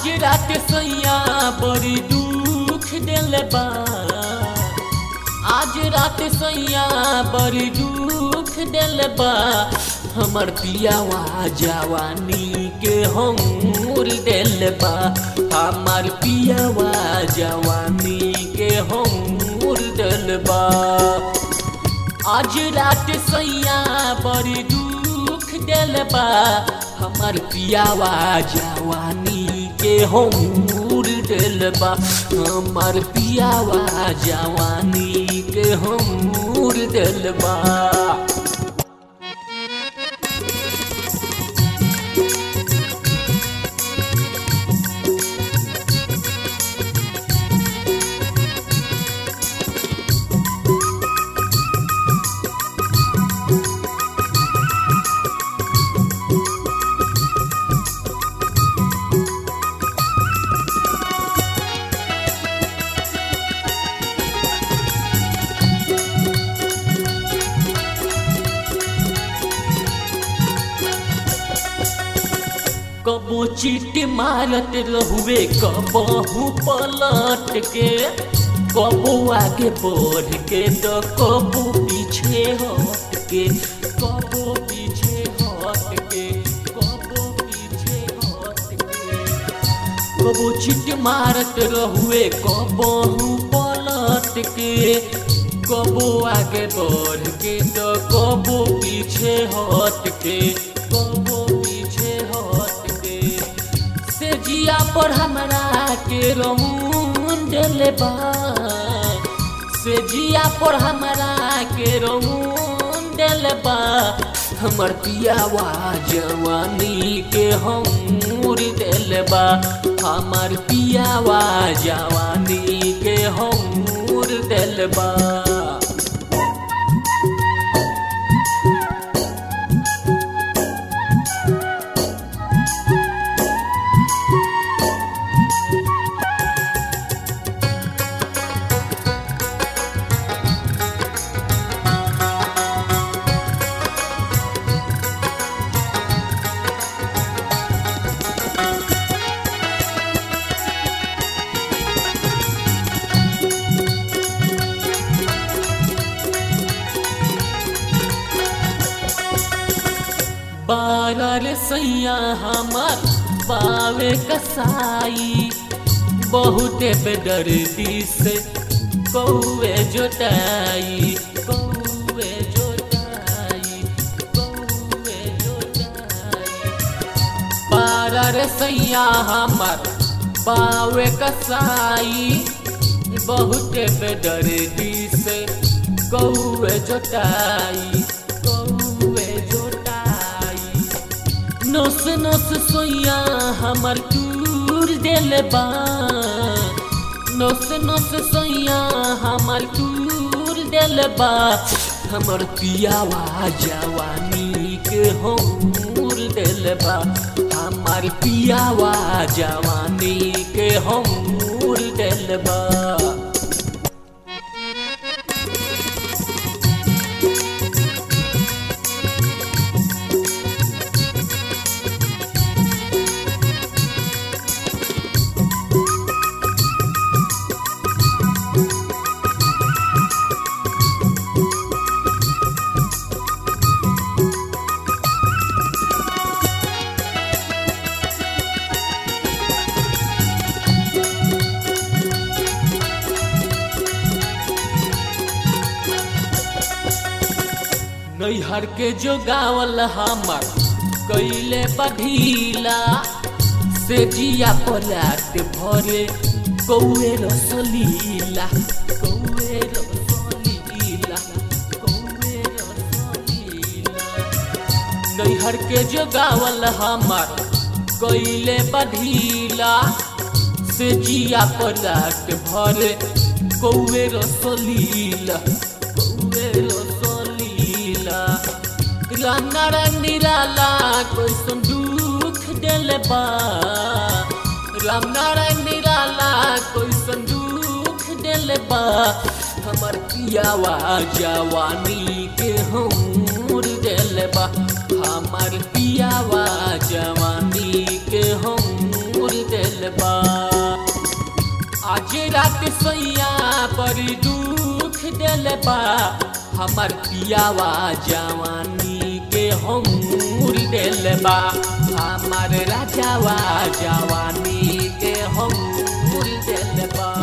आज रात सैया बड़ी दुख दिल बा आज रात सैया बड़ी दुख दिल बा हमर पियावा जवानी के हमूर दिल बा हमर पियावा जवानी के हमूर दिल बा आज रात सैया बड़ी दुख दिल बा हमर पियावा जवानी के हमूर दिल बा हमर पियावा जवानी के हमूर दिल बा कबो चीट मारत रहुए कबहू पलट के कबो आगे बढ़ के तो कबो पीछे हट के कबो पीछे हट के कबो पीछे हट के कबो चीट मारत रहुए कबहू पलट के कबो आगे बढ़ के तो कबो पीछे हट के कबो पीछे हट के से जिया पर हमरा के रमून दिल बा से जिया पर हमरा के रमून दिल बा हमर पियावा जवानी के हमूर दिल बा हमर पियावा जवानी के हमूर दिल बा बारर सैया हमार बावे कसाई बहुते बेदर्दी से कौए जोताई कौए जोताई कौए जोताई बारर सैया हमार बावे कसाई बहुते बेदर्दी से कौए जोताई कौए जोताई नोस नोस सोया हमर टूर दिल बा नोस नोस सोया हमर टूर दिल बा हमर पियावा जवानी के हमूर दिल बा हमर पियावा जवानी के हमूर दिल बा नैहर के जो गावल हमर कैले बढ़ीला से जिया पलाट भरे कौए रसलीला कौए रसलीला कौए रसलीला नैहर के जो गावल हमर कैले बढ़ीला से जिया पलाट भरे कौए रसलीला कौए रसलीला राम नारायण निराला कैसन दुख दिल बा राम नारायण निराला कैसन दुख दिल बा हमर पियावा जवानी के हमूर दिल बा हमर पियावा जवानी के हमूर दिल बा सैया बड़ी दुख दिल बा हमर पियावा जवानी के हमूर दिल बा हमर राजावा जवानी के हमूर दिल बा